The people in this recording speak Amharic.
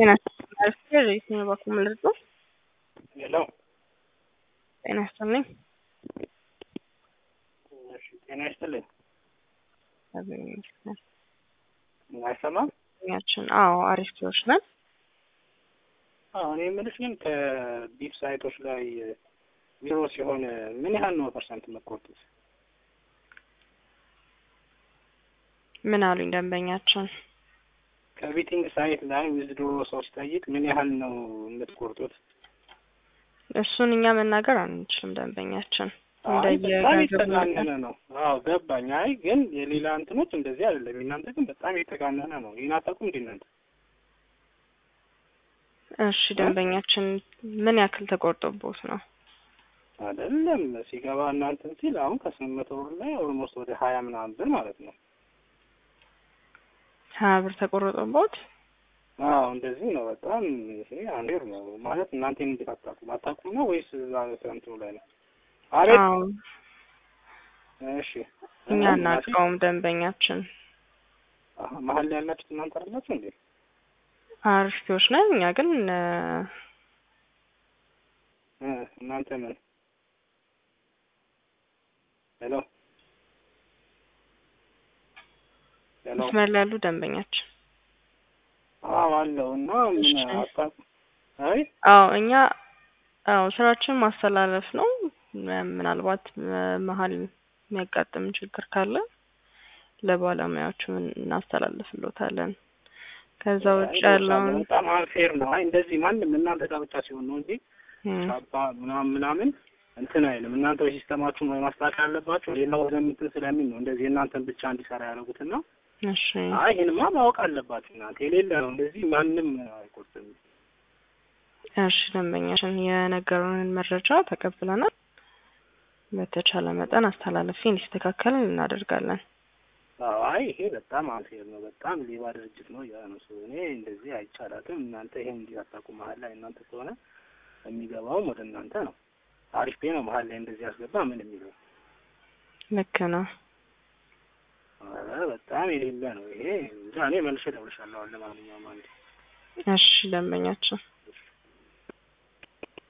ጤና ይስጥልኝ የትኛው በኩል ምልርጥ ነው? ሄሎ ጤና ይስጥልኝ። እሺ፣ ጤና ይስጥልኝ። አገኘሁት። አይሰማም? ያችን አዎ፣ አሪፍ ሰዎች ነን። አዎ፣ እኔ የምልሽ ግን ከቢፍ ሳይቶች ላይ ዜሮ ሲሆን ምን ያህል ነው ፐርሰንት የምትቆርጡት? ምን አሉኝ ደንበኛችን? ከቢቲንግ ሳይት ላይ ዊዝድሮ ሰው ሲጠይቅ ምን ያህል ነው የምትቆርጡት? እሱን እኛ መናገር አንችልም። ደንበኛችን አይ በጣም እንደየገንዘቡ የተጋነነ ነው። አዎ ገባኝ። አይ ግን የሌላ እንትኖች እንደዚህ አይደለም። የእናንተ ግን በጣም የተጋነነ ነው። ይህን አታውቁም እንዴ እናንተ? እሺ ደንበኛችን ምን ያክል ተቆርጦቦት ነው? አይደለም ሲገባ እናንተን ሲል አሁን ከስምንት መቶ ብር ላይ ኦልሞስት ወደ ሀያ ምናምን ብር ማለት ነው። ሀያ ብር ተቆርጦቦት? አዎ እንደዚህ ነው። በጣም ይሄ አንዴር ነው ማለት እናንተ እንዴት አታውቁም? አታውቁም ነው ወይስ እዛ እንትኑ ላይ ነው? አቤት አዎ እሺ እኛ እና እናውቀውም ደንበኛችን አሀ፣ መሀል ላይ ያላችሁት እናንተ አይደላችሁ እንዴ? አሪፊዎች ነን። እኛ ግን እ፣ እ እናንተ ምን ሄሎ ሄሎ መስመር ላይ ያሉ ደንበኛችን አዎ አለው እና ምን እሺ። አታውቁም? አይ አዎ እኛ አዎ ስራችን ማስተላለፍ ነው። ም- ምናልባት እ፣ መሀል የሚያጋጥም ችግር ካለ ለባለሙያዎቹ እናስተላልፍሎታለን። ከዛ ውጭ ያለውን በጣም አንፌር ነው። አይ እንደዚህ ማንም እናንተ ጋር ብቻ ሲሆን ነው እንጂ እም፣ ቻባ ምናምን ምናምን እንትን አይልም። እናንተ ወይ ሲስተማችሁን ወይ ማስተካከል አለባችሁ። ሌላው ወደ እንትን ስለሚል ነው እንደዚህ እናንተን ብቻ እንዲሰራ ያደረጉትና እሺ አይ ይሄንማ ማወቅ አለባችሁ እናንተ የሌለ ነው እንደዚህ ማንም አይቆርጥም። እሺ ደንበኛችን የነገሩንን መረጃ ተቀብለናል። በተቻለ መጠን አስተላልፌ እንዲስተካከል እናደርጋለን። አዎ አይ ይሄ በጣም አንፌር ነው። በጣም ሌባ ድርጅት ነው ያ ነው ሰው እኔ እንደዚህ አይቻላትም። እናንተ ይሄን እንዲህ አታውቁ። መሀል ላይ እናንተ ከሆነ የሚገባውም ወደ እናንተ ነው። አሪፍ ቤ ነው መሀል ላይ እንደዚህ ያስገባ ምን የሚለው ልክ ነው። ኧረ በጣም የሌለ ነው ይሄ። እንጃ እኔ መልሼ እደውልልሻለሁ። አሁን ለማንኛውም አንዴ እሺ ደንበኛችን